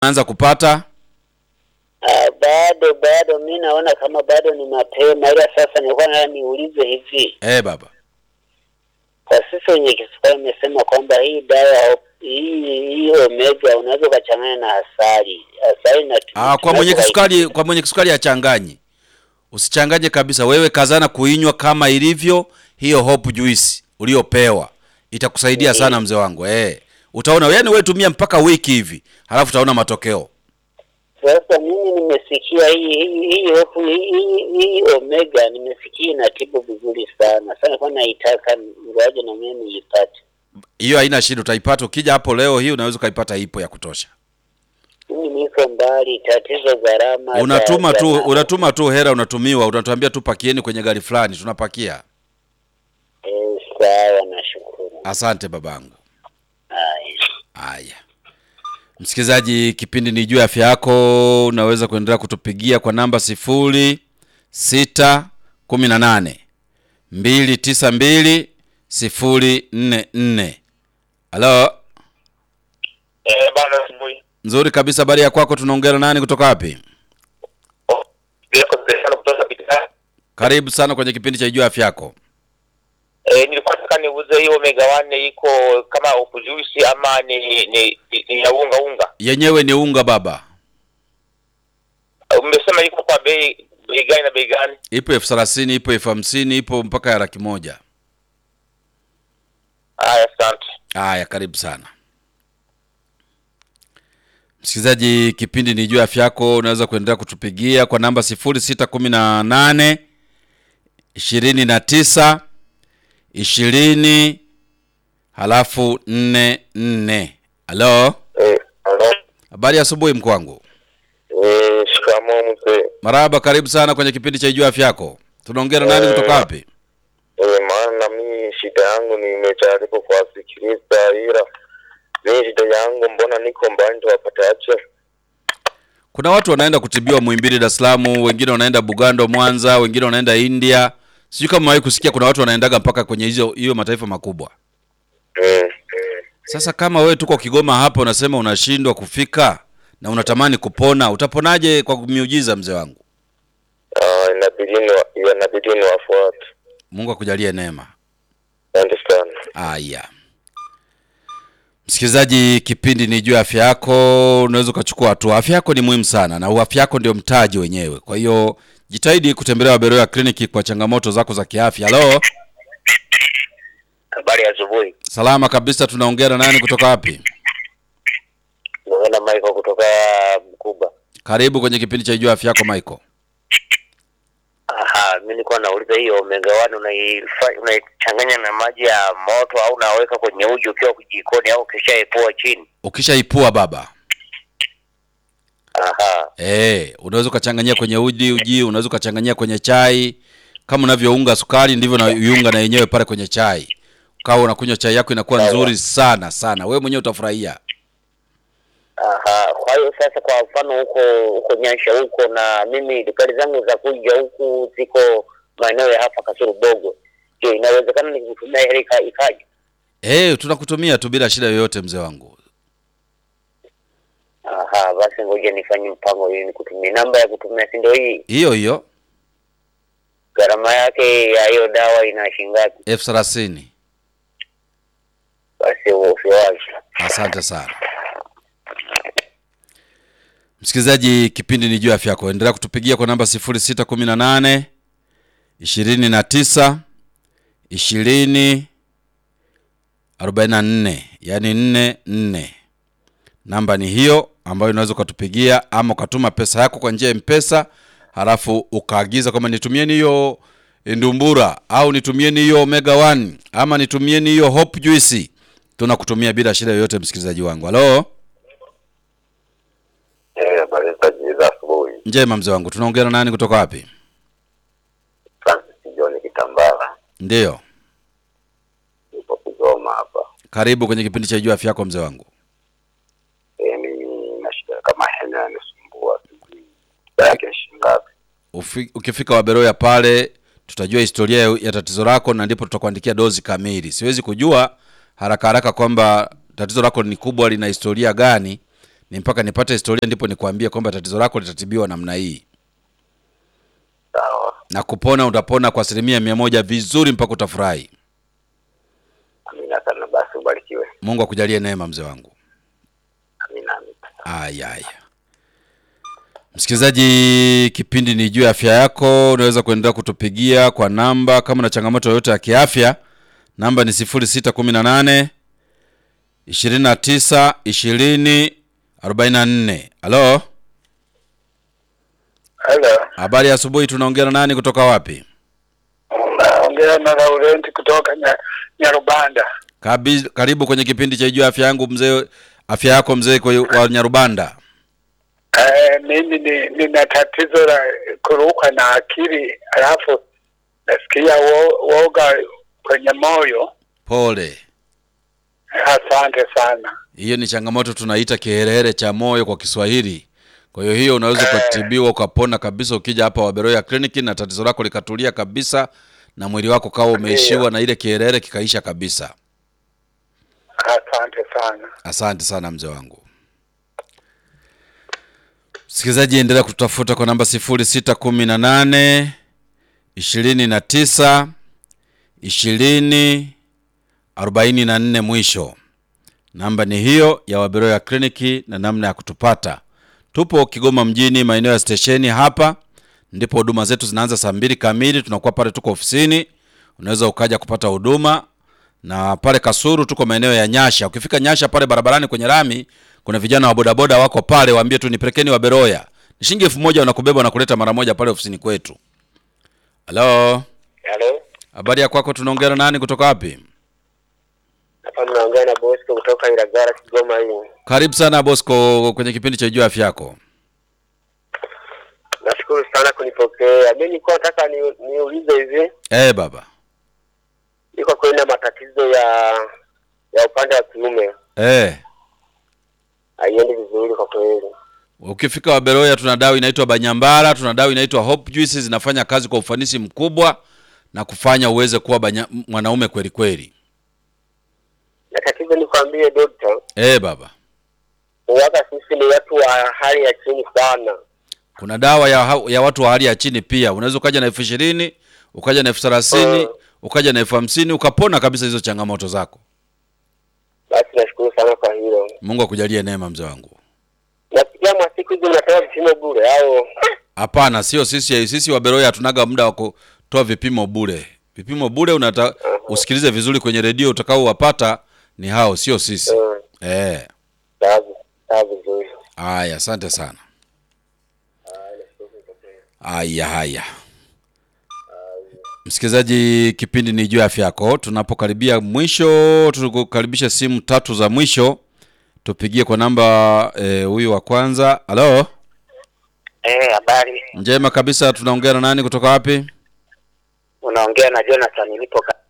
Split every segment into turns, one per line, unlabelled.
unaanza kupata?
Ah, bado bado, mi naona kama bado ni mapema, ila sasa nilikuwa nataka niulize hivi,
Eh, baba.
kwa sisi wenye kisukari imesema kwamba hii dawa hii hii omega unaweza ukachanganya na asali. Asali na
Ah, kwa mwenye kisukari, kwa mwenye kisukari achanganyi. Usichanganye kabisa. Wewe kazana kuinywa kama ilivyo hiyo hope juice uliopewa. Itakusaidia sana mzee wangu. Eh. Utaona yaani wewe tumia mpaka wiki hivi. Halafu utaona matokeo.
Sasa mimi nimesikia hii hii hii hofu hii, hii, hii omega nimesikia inatibu vizuri sana sana, kwa naitaka ngoja na mimi niipate.
Hiyo haina shida utaipata ukija hapo leo hii unaweza ukaipata ipo ya kutosha.
Mimi niko mbali, tatizo gharama. za-
Unatuma
za-
tu unatuma tu hela unatumiwa, unatuambia tu pakieni kwenye gari fulani tunapakia.
Eh, sawa, nashukuru.
Asante babangu.
Haya.
Haya, msikilizaji, kipindi ni juu ya afya yako. Unaweza kuendelea kutupigia kwa namba sifuri sita kumi na nane mbili tisa mbili sifuri nne nne. Halo,
Eh, bana asubuhi.
nzuri kabisa. Habari ya kwako? Tunaongea na nani kutoka wapi?
Oh, Niko sana kutoka Bidhaa.
Karibu sana kwenye kipindi cha juu ya afya yako.
Eh, nilikuwa nataka niuze hiyo omega 1 iko kama upujuisi ama ni ni, ni, ni ya unga unga.
Yenyewe ni unga baba,
Umesema iko kwa bei bei gani na bei gani?
ipo elfu thelathini ipo elfu hamsini ipo mpaka ya laki moja.
Haya, asante.
Haya, karibu sana msikilizaji, kipindi ni juu ya afya yako. Unaweza kuendelea kutupigia kwa namba sifuri sita kumi na nane ishirini na tisa ishirini halafu nne nne. Halo,
Eh, hello.
habari ya asubuhi mkuu wangu.
Eh, shikamoo mzee.
Marahaba, karibu sana kwenye kipindi cha juu ya afya yako. Tunaongea na nani kutoka wapi?
Eh, maana mimi shida yangu nimejaribu kuwasikiliza ila mimi shida yangu mbona niko mbali wapate ache.
Kuna watu wanaenda kutibiwa Muhimbili, Dar es Salaam, wengine wanaenda Bugando, Mwanza, wengine wanaenda India. Sijui kama wahi kusikia kuna watu wanaendaga mpaka kwenye hizo hiyo mataifa makubwa.
Mm.
Sasa kama wewe tuko Kigoma hapa unasema unashindwa kufika na unatamani kupona, utaponaje kwa miujiza mzee wangu?
Ah, inabidi ni inabidi ni wafuate.
Mungu akujalie neema.
Asante sana.
Aya, msikilizaji, kipindi ni juu ya afya yako. Unaweza ukachukua hatua. Afya yako ni muhimu sana, na afya yako ndio mtaji wenyewe. Kwa hiyo jitahidi kutembelea Waberoya kliniki kwa changamoto zako za kiafya. Halo,
Habari ya asubuhi.
salama kabisa. Tunaongea na nani kutoka wapi?
Naona Michael kutoka Mkuba.
Karibu kwenye kipindi cha juu ya afya yako Michael.
Aha, mimi nilikuwa nauliza hiyo omega 1 unaifa- unaichanganya na maji ya moto au unaweka kwenye uji ukiwa jikoni au ukishaepua chini?
Ukishaipua baba
Aha.
Eh, unaweza ukachanganyia kwenye uji uji, unaweza ukachanganyia kwenye chai. Kama unavyounga sukari ndivyo na iunga na yenyewe pale kwenye chai. Ukawa unakunywa chai yako inakuwa
Sawa.
nzuri sana sana. Wewe mwenyewe utafurahia.
Aha, kwa hiyo sasa, kwa mfano huko huko Nyansha huko, na mimi dukani zangu za kuja huku ziko maeneo ya hapa Kasuru Bogo. Je, inawezekana nikutumia hela ika- ikaja?
Eh, tunakutumia tu bila shida yoyote mzee wangu.
Aha, basi ngoja nifanye mpango ili nikutumie. Namba ya kutumia si ndio hii?
Hiyo hiyo
Gharama yake ya hiyo dawa ina shilingi ngapi?
elfu thelathini.
Basi usiwazi.
Asante sana msikilizaji, kipindi ni juu ya afya yako. Endelea kutupigia kwa namba 0618 29 20 44, yani 44. Namba ni hiyo ambayo unaweza ukatupigia ama ukatuma pesa yako kwa njia ya Mpesa, halafu ukaagiza kwamba nitumieni hiyo ndumbura au nitumieni hiyo omega 1 ama nitumieni hiyo hope juice tunakutumia bila shida yoyote, msikilizaji wangu. Halo,
Eh, habari za za asubuhi.
njema mzee wangu, tunaongea na nani kutoka wapi?
Francis John Kitambala.
Ndiyo,
Nipo Kigoma hapa.
karibu kwenye kipindi cha juu afya yako mzee wangu.
Eh, mimi na shida kama hena yanisumbua. Sijui yake shingapi.
Ufi, ukifika Waberoya pale tutajua historia ya, ya tatizo lako na ndipo tutakuandikia dozi kamili. Siwezi kujua haraka haraka kwamba tatizo lako ni kubwa, lina historia gani, ni mpaka nipate historia ndipo nikwambie kwamba tatizo lako litatibiwa namna hii
Sawa.
na kupona utapona kwa asilimia mia moja vizuri mpaka utafurahi
Amina sana basi ubarikiwe.
mungu akujalie neema mzee wangu
Amina amina.
aya aya msikilizaji kipindi ni juu ya afya yako unaweza kuendelea kutupigia kwa namba kama na changamoto yoyote ya kiafya namba ni 0618 29 20 44 halo
Halo,
habari ya asubuhi tunaongea na nani kutoka wapi
naongea na Laurent kutoka nya, Nyarubanda.
Kabi, karibu kwenye kipindi cha juu ya afya yangu mzee afya yako mzee kwa- wa nyarubanda
Eh, mimi ni nina tatizo la kurukwa na akili, alafu nasikia wo, woga kwenye moyo.
pole
Asante sana.
hiyo ni changamoto tunaita kiherehere cha moyo kwa kiswahili kwa hiyo hiyo unaweza ukatibiwa ukapona kabisa ukija hapa waberoya kliniki na tatizo lako likatulia kabisa na mwili wako kawa umeishiwa na ile kiherehere kikaisha kabisa
Asante sana.
asante sana mzee wangu msikilizaji endelea kututafuta kwa namba 0618 29 20 44 mwisho namba ni hiyo ya waberoya kliniki na namna ya kutupata tupo kigoma mjini maeneo ya stesheni hapa ndipo huduma zetu zinaanza saa mbili kamili tunakuwa pale tuko ofisini unaweza ukaja kupata huduma na pale kasuru tuko maeneo ya nyasha ukifika nyasha pale barabarani kwenye rami kuna vijana wa bodaboda wako pale waambie tu nipelekeni waberoya ni shilingi elfu moja wanakubeba wanakuleta mara moja pale ofisini kwetu halo
Halo,
habari ya kwako tunaongea na nani kutoka wapi
hapa mnaongea na Bosco kutoka Ilagara, Kigoma hii.
karibu sana bosco kwenye kipindi cha juu afya yako
Nashukuru sana kunipokea. Mimi nilikuwa nataka ni, niulize hivi,
eh baba
niko kweli na matatizo ya ya upande wa kiume,
eh
haiendi vizuri kwa kweli.
ukifika waberoya tuna dawa inaitwa banyambara tuna dawa inaitwa hope juice zinafanya kazi kwa ufanisi mkubwa na kufanya uweze kuwa banya, mwanaume kweli kweli
Na tatizo nikwambie dokta,
eh baba
waga sisi ni watu wa hali ya chini sana.
kuna dawa ya, ha- ya watu wa hali ya chini pia unaweza ukaja na elfu ishirini ukaja na elfu thelathini
Mm.
ukaja na elfu hamsini ukapona kabisa hizo changamoto zako
Basi nashukuru sana kwa hilo.
mungu akujalie neema mzee wangu
Nasikia mwa siku hizi mnatoa vipimo bure au?
hapana sio sisi sisi waberoya hatunaga muda wa kutoa vipimo bure vipimo bure unata usikilize vizuri kwenye redio utakao wapata ni hao sio sisi
Mm,
eh
sawa sawa vizuri.
haya asante sana haya haya msikilizaji kipindi ni juu ya afya yako tunapokaribia mwisho tukukaribisha simu tatu za mwisho tupigie kwa namba eh, huyu wa kwanza halo
Eh, habari.
njema kabisa tunaongea na nani kutoka wapi
Unaongea na Jonathan nilipo ka-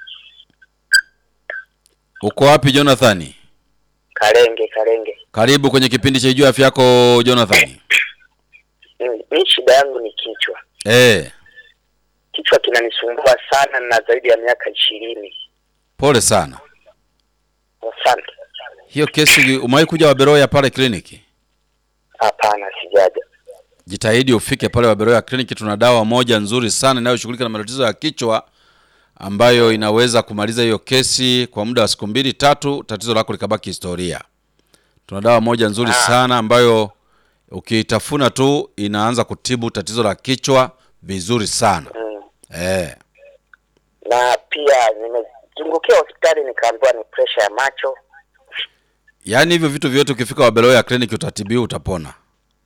uko wapi jonathani
Karenge Karenge.
karibu kwenye kipindi cha juu ya afya yako jonathani
Mm, Mimi shida yangu ni kichwa.
eh
Kichwa kinanisumbua sana na zaidi ya miaka ishirini.
pole sana
Asante.
hiyo kesi umewahi kuja waberoya pale kliniki
Hapana, sijaja.
jitahidi ufike pale waberoya kliniki tuna dawa moja nzuri sana inayoshughulika na matatizo ya kichwa ambayo inaweza kumaliza hiyo kesi kwa muda wa siku mbili tatu tatizo lako likabaki historia tuna dawa moja nzuri
Ah.
sana ambayo ukiitafuna tu inaanza kutibu tatizo la kichwa vizuri sana
Mm.
eh.
Na pia nimezungukia hospitali nikaambiwa ni presha ya macho.
yaani hivyo vitu vyote ukifika waberoya kliniki utatibiwa utapona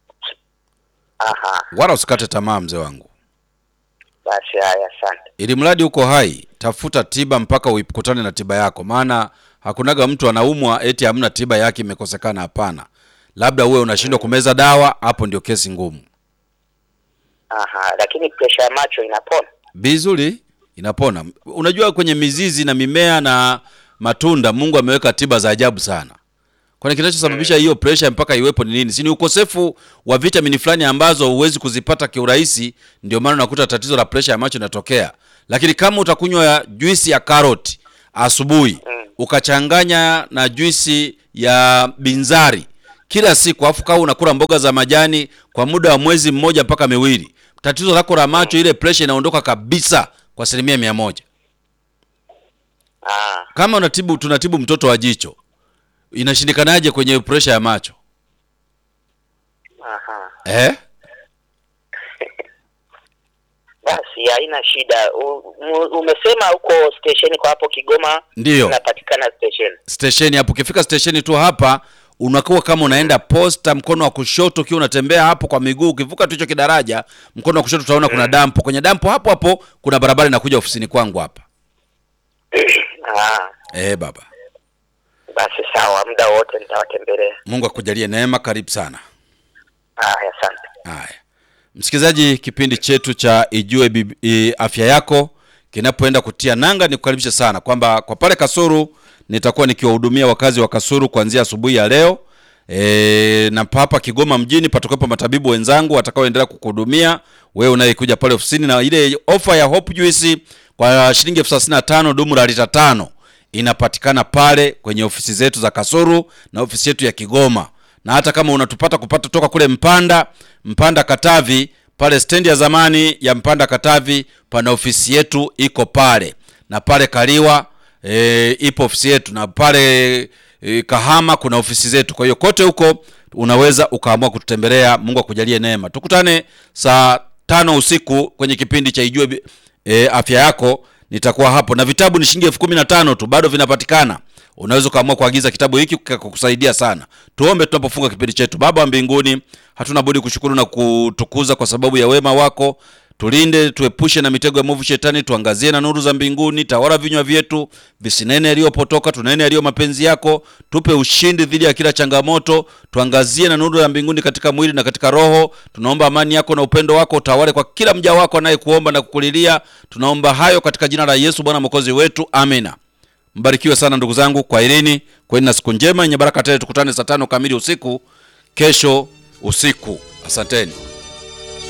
Aha,
wala usikate tamaa mzee wangu
basi haya, asante.
ili mradi uko hai tafuta tiba mpaka uikutane na tiba yako maana hakunaga mtu anaumwa eti hamna tiba yake imekosekana hapana labda uwe unashindwa kumeza dawa hapo ndio kesi ngumu
Aha, lakini presha ya macho inapona.
vizuri inapona unajua kwenye mizizi na mimea na matunda mungu ameweka tiba za ajabu sana kwani kinachosababisha hiyo pressure mpaka iwepo ni nini si ni ukosefu wa vitamini fulani ambazo huwezi kuzipata kiurahisi ndio maana unakuta tatizo la pressure ya macho inatokea lakini kama utakunywa juisi ya karoti asubuhi ukachanganya na juisi ya binzari kila siku, afu kawa unakula mboga za majani kwa muda wa mwezi mmoja mpaka miwili, tatizo lako la macho, ile pressure inaondoka kabisa kwa asilimia mia moja.
Ah,
Kama unatibu tunatibu mtoto wa jicho, inashindikanaje kwenye pressure ya macho
aha.
eh?
Basi haina shida. U, mu- umesema huko stesheni kwa hapo Kigoma
Ndiyo.
inapatikana stesheni.
stesheni hapo. Ukifika stesheni tu hapa unakuwa kama unaenda posta, mkono wa kushoto, ukiwa unatembea hapo kwa miguu, ukivuka tu hicho kidaraja, mkono wa kushoto utaona kuna dampo. Kwenye dampo hapo hapo kuna barabara inakuja ofisini kwangu hapa.
Ah,
Eh, baba,
basi sawa, muda wote nitawatembelea.
Mungu akujalie neema. Karibu sana.
Haya, asante.
Haya, msikilizaji, kipindi chetu cha Ijue Bib- i, Afya Yako kinapoenda kutia nanga, nikukaribisha sana kwamba kwa pale Kasuru nitakuwa nikiwahudumia wakazi wa Kasuru kuanzia asubuhi ya leo e, na hapa Kigoma mjini patakuwepo matabibu wenzangu watakaoendelea kukuhudumia wewe unayekuja pale ofisini, na ile ofa ya Hope Juice kwa shilingi elfu thelathini na tano dumu la lita tano inapatikana pale kwenye ofisi zetu za Kasuru na ofisi yetu ya Kigoma na hata kama unatupata kupata toka kule Mpanda Mpanda Katavi, pale stendi ya zamani ya Mpanda Katavi, pana ofisi yetu iko pale, na pale Kaliwa e, ipo ofisi yetu, na pale e, Kahama kuna ofisi zetu. Kwa hiyo kote huko unaweza ukaamua kututembelea. Mungu akujalie neema. Tukutane saa tano usiku kwenye kipindi cha Ijue Bi- e, Afya Yako. Nitakuwa hapo na vitabu ni shilingi elfu kumi na tano tu, bado vinapatikana. Unaweza ukaamua kuagiza kitabu hiki kukusaidia sana. Tuombe tunapofunga kipindi chetu. Baba wa mbinguni, hatuna budi kushukuru na kutukuza kwa sababu ya wema wako. Tulinde, tuepushe na mitego ya mwovu shetani, tuangazie na nuru za mbinguni. Tawala vinywa vyetu, visinene yaliyopotoka, tunene yaliyo mapenzi yako. Tupe ushindi dhidi ya kila changamoto, tuangazie na nuru ya mbinguni katika mwili na katika roho. Tunaomba amani yako na upendo wako utawale kwa kila mja wako anayekuomba na kukulilia. Tunaomba hayo katika jina la Yesu Bwana mwokozi wetu, amina. Mbarikiwe sana ndugu zangu, kwa irini kweni na siku njema yenye baraka tele. Tukutane saa tano kamili usiku kesho usiku. Asanteni.